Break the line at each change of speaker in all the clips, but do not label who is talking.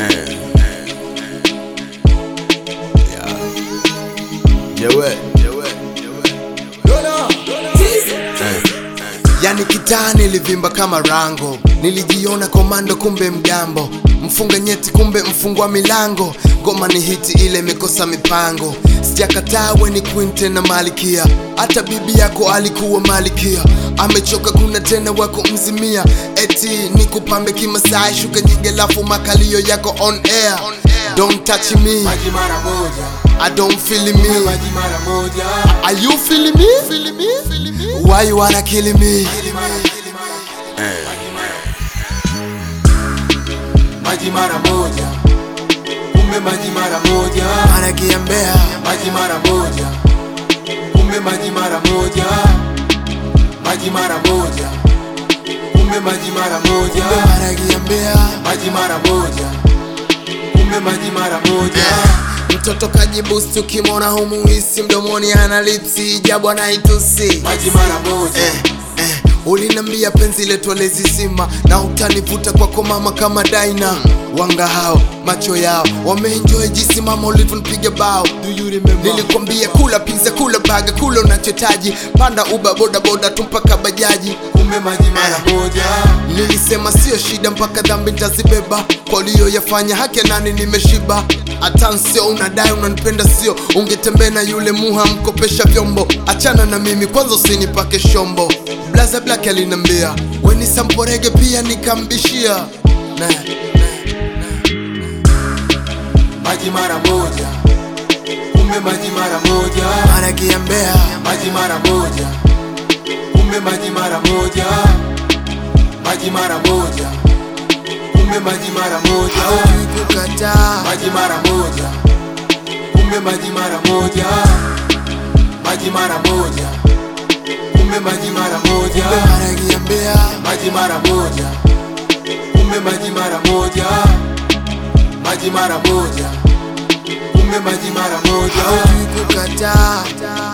Jewe. Yani kitaa nilivimba kama rango, nilijiona komando kumbe mgambo, mfunga nyeti kumbe mfungwa milango, ngoma ni hiti ile imekosa mipango, sijakataa we ni queen tena malikia, hata bibi yako alikuwa malikia, amechoka kuna tena wako mzimia, eti ni kupambe kimasai, shuka nyingi lafu makalio yako on air, don't touch me,
Maji mara moja,
I don't feel me.
maji mara moja,
Are you feeling me? Feeling me? Feeling me? Why you wanna kill me?
maji mara moja, kumbe maji mara moja,
Anakiambia
maji mara moja, kumbe maji mara moja, maji mara moja, kumbe maji mara moja,
anakiambia
maji mara moja, kumbe maji mara moja.
mtoto kajibusti, ukimwona humuhisi mdomoni ana lipsi, jabu anaitusi
Maji mara moja,
eh, eh. Ulinambia penzi letu alizizima na utanivuta kwako mama kama daina wanga hao macho yao wameenjoy jinsi mama ulivyonipiga bao nilikwambia kula pizza kula baga kula unachotaji panda uba boda boda tu mpaka bajaji
kumbe maji mara moja,
Nilisema sio shida mpaka dhambi nitazibeba kwa uliyoyafanya haki nani nimeshiba hata sio unadai unanipenda sio ungetembea na yule muha mkopesha vyombo achana na mimi kwanza usinipake shombo blaza black alinambia weni samporege pia nikambishia na,
maji mara moja, kumbe maji mara moja.
anakiambia
maji mara moja, kumbe maji mara moja, maji mara moja, kumbe maji mara moja,
haujui kukataa
maji mara moja, kumbe maji mara moja, maji mara moja, kumbe maji mara moja,
anakiambia
maji mara moja, kumbe maji mara moja, maji mara moja, kumbe maji mara moja,
haujui kukataa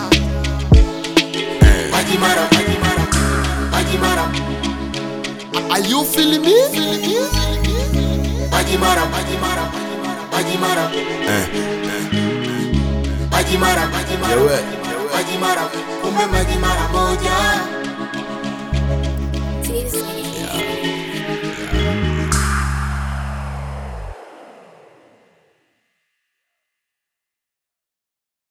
maji mara, maji mara, maji mara.
Are you feeling me? Feeling me?
Maji mara, maji mara, maji mara, maji mara, maji mara,
Jewe.
maji mara, kumbe maji mara moja.
Tease me.